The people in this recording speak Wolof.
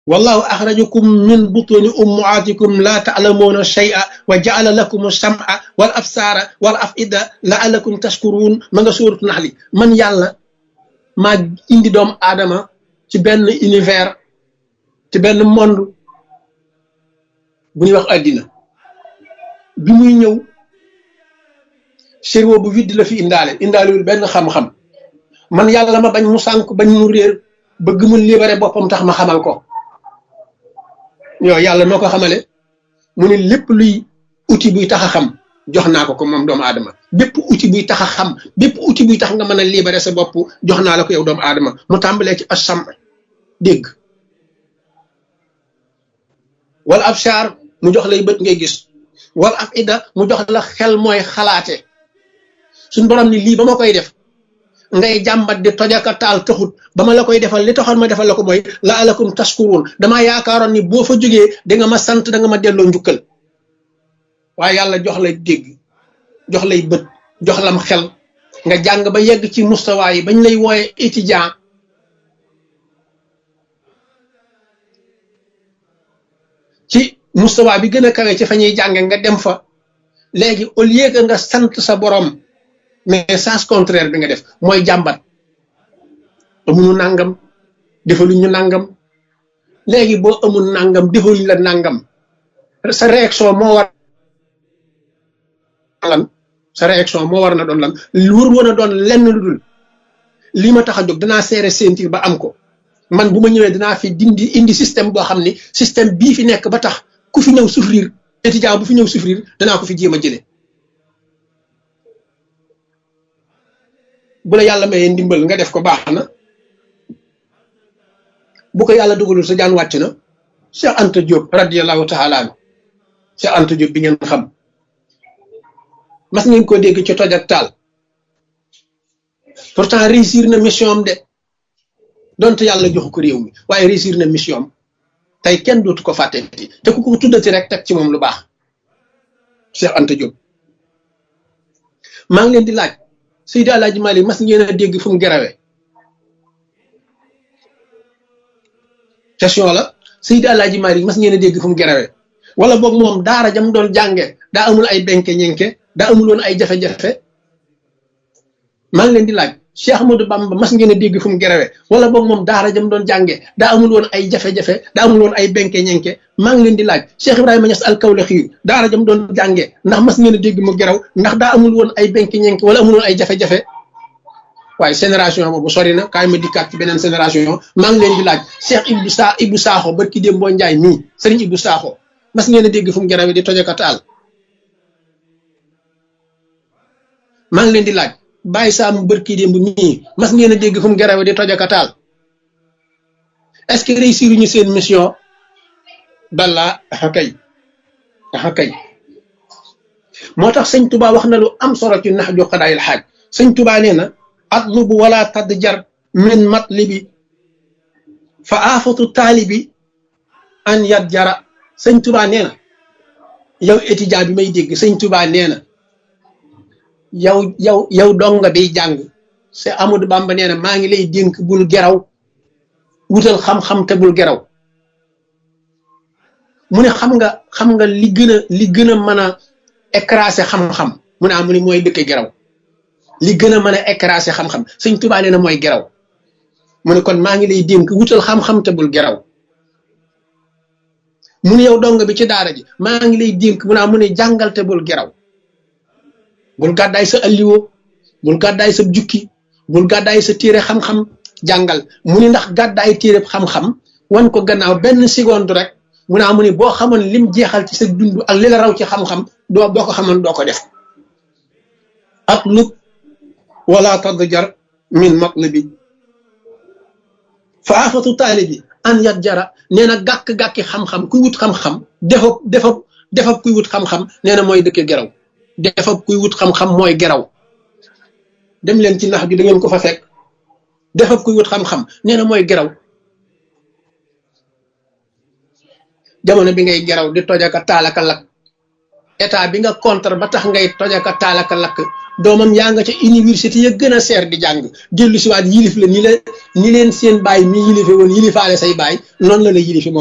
wallahu axrajakum min butuni ummaatikum laa taalamuuna shay'a wa jaala lakum sam'a wal absaara wal afida laalakum tashkuruun ma nga suuratu nax li man yàlla maa indi doomu aadama ci benn univers ci benn monde bu ñuy wax àddina bi muy ñëw cerveau bu vide la fi indaale indaalewul benn xam-xam man yàlla ma bañ mu sànk bañ mu réer bëgg mu libéré boppam tax ma xamal ko yow yàlla noo ko xamale mu ne lépp luy outil buy tax a xam jox naa ko ko moom doomu aadama bépp outil buy tax a xam bépp outil buy tax nga mën a libéré sa bopp jox naa la ko yow doomu aadama mu tàmbalee ci asam dégg wala ab char mu jox lay bët ngay gis wala ab ida mu jox la xel mooy xalaate suñ borom ni lii ba ma koy def ngay jàmbat di tojaka taal taxut ba ma la koy defal li taxoon ma defal la ko mooy la alakum taskuruun damaa yaakaaroon ni boo fa jógee da nga ma sant da nga ma delloo njukkal waaye yàlla jox lay dégg jox lay bët jox lam xel nga jàng ba yegg ci mustawa yi bañ lay wooye étudiant ci mustawa bi gën a kawe ci fa ñuy jànge nga dem fa léegi au lieu que nga sant sa borom mais sens contraire bi nga def mooy jàmbat amuñu nangam defaluñ ñu nangam léegi boo amul nangam defaluñ la nangam sa réaction moo war lan sa réaction moo war na doon lan wër woon a doon lenn lu dul lii ma tax a jóg danaa seere sentir ba am ko man bu ma ñëwee danaa fi dindi indi système boo xam ni système bii fi nekk ba tax ku fi ñëw souffrir étudiant bu fi ñëw souffrir danaa ko fi jéem a jële bu la yàlla mayee ndimbal nga def ko baax na bu ko yàlla dugalul sa jaan wàcc na Cheikh Anta Diop radiyallahu taala anhu Cheikh Anta Diop bi ngeen xam mas ngeen ko dégg ci toj ak taal pourtant réussir na mission am de donte yàlla joxu ko réew mi waaye réussir na mission am tey kenn dootu ko fàtteti te ku ko tuddati rek teg ci moom lu baax Cheikh Anta Diop maa ngi leen di laaj Seydi Alaaji Malik mas ngeen a dégg fu mu gerawe question la Seydi Alaaji Malik mas ngeen a dégg fu mu gerawe wala boog moom daara jam doon jànge daa amul ay benke ñenke daa amul woon ay jafe-jafe maa ngi leen di laaj Cheikh Ahmadou Bamba mas ngeen a dégg fu mu gerawe wala boog moom daara jam doon jànge daa amul woon ay jafe-jafe daa amul woon ay benke ñenke maa ngi leen di laaj Cheikh Ibrahima Niass al-Kawlaxi daara jam doon jànge ndax mas ngeen a dégg mu geraw ndax daa amul woon ay benke ñenke wala amul woon ay jafe-jafe waaye génération boobu sori na kaay ma dikkaat ci beneen génération maa ngi leen di laaj Cheikh Ibou Sa Ibou Sakho barki démb boo njaay mii Serigne Ibou Sakho mas ngeen a dégg fu mu gerawe di tojaka taal maa ngi leen di laaj bàyyi saa mu bërki démb mii mas ngeen a dégg fu mu gerawe di tojaka taal est-ce que réussir ñu seen mission balla axa kay axa kay moo tax sëñ Touba wax na lu am solo ci nax ju xadaayil xaaj sëñ Touba nee na atlubu wala tadd jar min matlibi fa aafatu taalibi an yat jara sëñ Touba nee na yow étudiant bi may dégg sëñ Touba nee na yow yow yow donga biy jàng c'est Amadou Bamba nee na maa ngi lay dénk bul geraw wutal xam-xam te bul geraw mu ne xam nga xam nga li gën a li gën a mën a écraser xam-xam mu ne ah mu ne mooy dëkk geraw li gën a mën a écraser xam-xam sëñ Tuubaa nee na mooy geraw mu ne kon maa ngi lay dénk wutal xam-xam te bul geraw mu ne yow donga bi ci daara ji maa ngi lay dénk mu ne ah mu ne jàngal te bul geraw bul gàddaay sa alliwo bul gàddaay sa jukki bul gàddaay sa téere xam-xam jàngal mu ni ndax gàddaay téere xam-xam wan ko gannaaw benn seconde rek mu naa mu ni boo xamoon lim jeexal ci sa dund ak li la raw ci xam-xam doo boo ko xamoon doo ko def ak lub wala tadjar min matlibi fa afatu taalibi an yat jara nee na gàkk-gàkki xam-xam kuy wut xam-xam defab defab defab kuy wut xam-xam nee na mooy dëkke geraw defab kuy wut xam-xam mooy geraw dem leen ci nax bi da ngeen ko fa fekk defab kuy wut xam-xam nee na mooy geraw jamono bi ngay geraw di tojaka taalaka lak état bi nga contre ba tax ngay tojaka taalaka lakk doomam yaa nga ca université ya gën a seer di jàng dellu si waat yilif la ni la ni leen seen baay mi yilife woon yilifaale say baay noonu la la yilife moom